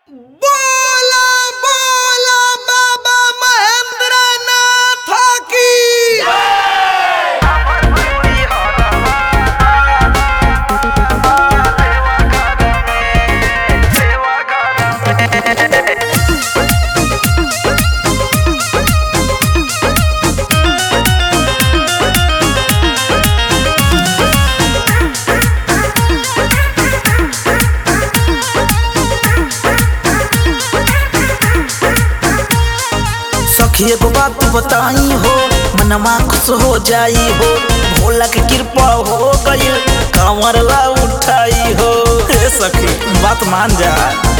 बोला बोला बाबा महेंद्र नाथ की सखी एगो बात बताई हो मनमा खुश हो जाई हो भोला के कृपा हो गई कांवर ला उठाई हो हे सखी बात मान जा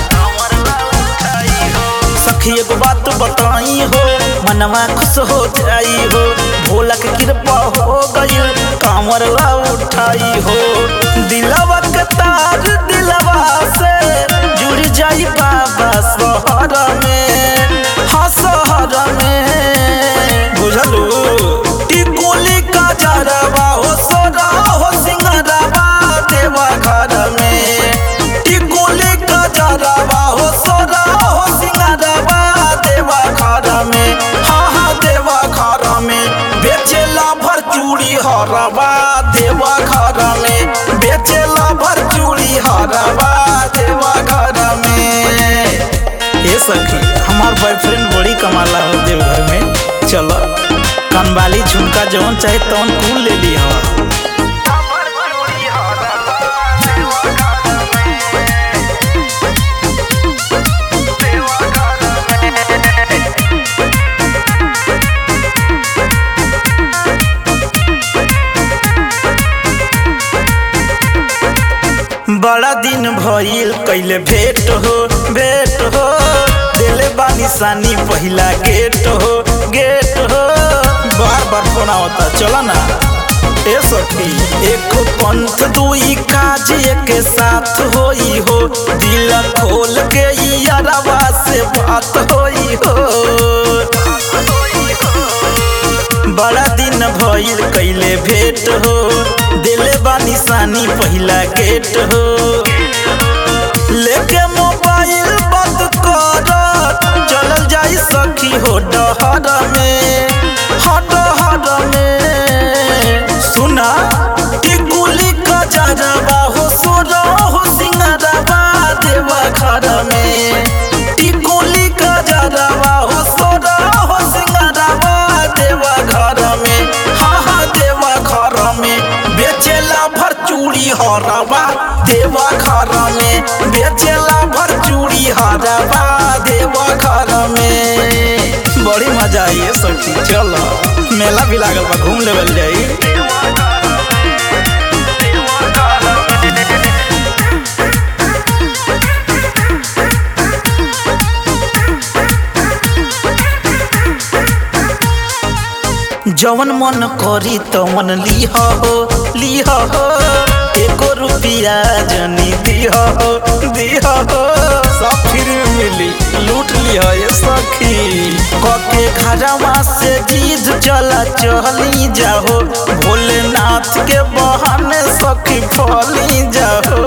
सखी एगो बात बताई हो मनवा खुश हो जाई हो भोला के कृपा हो गई कांवर ला उठाई हो दिलवा के तार दिलवा से जुड़ जाई बाबा शहर में हाँ शहर में बुझलू टिकुली का जरवा हो सोरा हो सिंगरवा देवा घर में टिकुली का जरवा हो सोरा हो सिंगरवा देवा घर में हाँ हाँ देवा घर में बेचेला भर चूड़ी हरवा देवा घर में बेचेला भर चूड़ी हरवा देवा घर में ये सखी हमार बॉयफ्रेंड बड़ी कमाला हो देव घर में चलो कनवाली झुमका जौन चाहे तौन कुल ले ली हवा बड़ा दिन भइल कैले भेट हो भेट हो दिले बानी सानी पहिला गेट हो गेट हो बार बार फोन आवता चला ना ए सखी एक पंथ दुई काज एक साथ होई हो दिल खोल के यारवा से बात होई हो बड़ा दिन भइल कैले भेट हो दिले बानी सानी पहिला गेट हो लेके मोबाइल बंद कर चलल जाई सखी हो डहर में हाँ डहर में सुना टिकुली का जरवा हो सोरा हो सिंगरवा देवा घर में टिकुली का जरवा हो सोरा हो सिंगरवा देवा घर में हाँ हाँ देवा घर में बेचेला भर चूड़ी हरवा देवा घर में बेचेला भर चूड़ी हरवा देवा घर में बड़ी मजा आई है सखी चलो मेला भी लागल बा घूम लेवल जाई जवन मन करी तवन लिह हो लिह हो एको रुपिया जनी दिह हो दिह हो सब फिर मिली लूट लिह ये सखी कके घरवा से जीज चला चली जाहो भोलेनाथ के बहाने सखी फली जाहो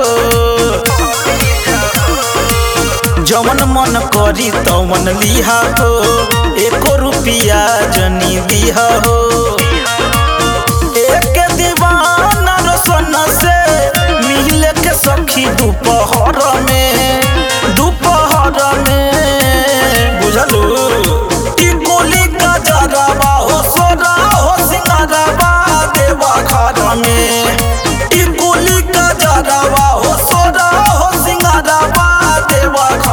जवन मन करी तवन लिहा हो एको रुपिया जनी दिहा हो एक दीवाना रोशन से मिल के सखी दोपहर में दोपहर में बुझलू टिकुली का जरवा हो सोरा हो सिंगरवा देवा घर में टिकुली का जरवा हो सोरा हो सिंगरवा देवा घर